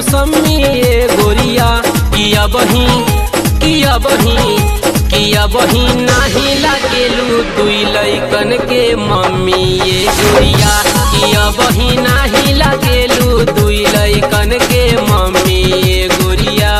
मौसमी ये गोरिया किया बही किया बही किया बही नाही लागेलू दुई लैकन के मम्मी ये गोरिया किया बही नाही लागेलू दुई लैकन के मम्मी ये गोरिया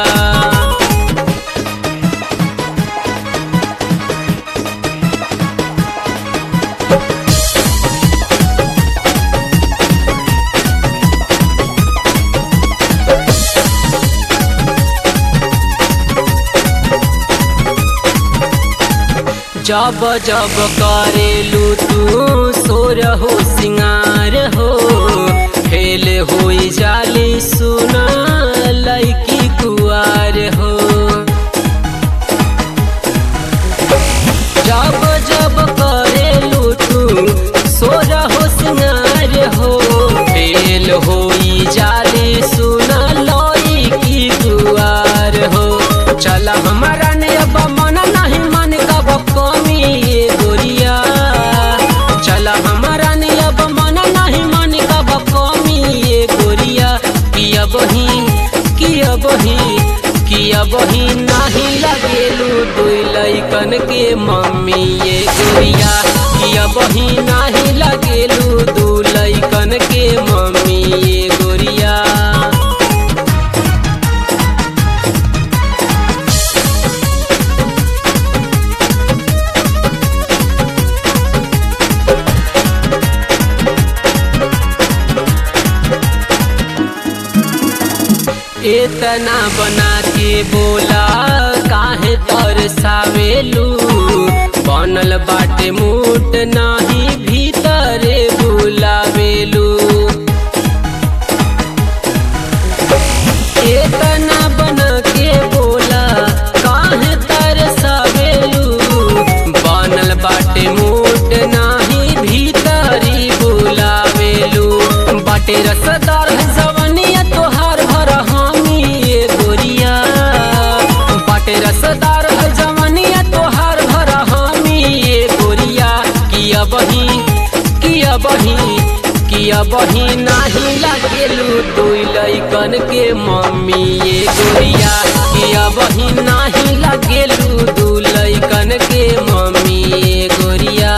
जब जब करेलू तू सोर हो सिंगार हो फेल हो जाली सुना लैकी कुआर हो जब जब करेलू तू सोर हो सिंगार हो फेल हो जाली सुना लैकी कुआर हो चल हमारा ने अब मन नहीं मन कब कमी ये गोरिया चल हमारा ने अब मन नहीं मन कब कमी ये गोरिया किया बही किया बही किया बही नहीं लगेलू दुई लैकन के मम्मी ये गोरिया किया बही नहीं लगेलू दू लैकन के मम्मी ये गोरिया इतना बना के बोला काहे तरसावेलू बनल बाटे मूट नाही भीतरे बुलावेलू इतना बना के बोला काहे तरसावेलू बनल बाटे मूट नाही भीतरी बुलावेलू बाटे रसदार जवनिया तोहार भर हामी ये गोरिया बाटे रसदार जवनिया तोहार भर हामी ये गोरिया किया बही किया बही किया बही नाही लागेलू दुई लैकन के मम्मी ये गोरिया किया बही नाही लागेलू दू लैकन के मम्मी ये गोरिया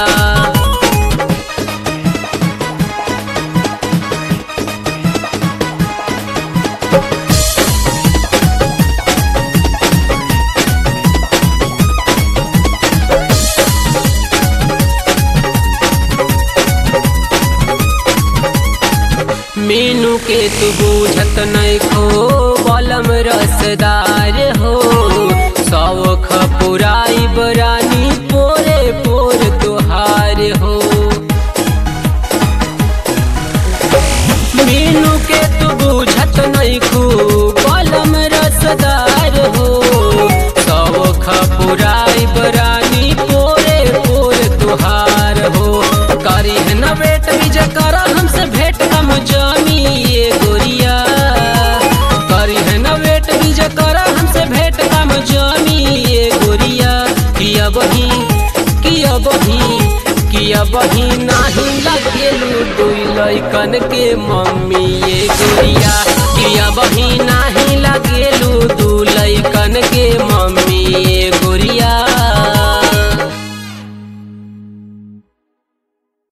मीनू के तू बूझत नहीं खो बलम रसदार हो सौख पुराई बरानी पोरे पोर तुहार हो मीनू के तू बूझत नहीं खो बलम रसदार हो सौख पुराई बरानी पोरे पोर तुहार हो करी है न बेट विजय कर हमसे भेंट कम जामी ये गोरिया करी है न बेट विजय कर हमसे भेंट कम जामी ये गोरिया किया बही किया बही किया बही नाही लगेलू दुई लैकन के मम्मी ये गोरिया किया बही नाही लगेलू दू लैकन के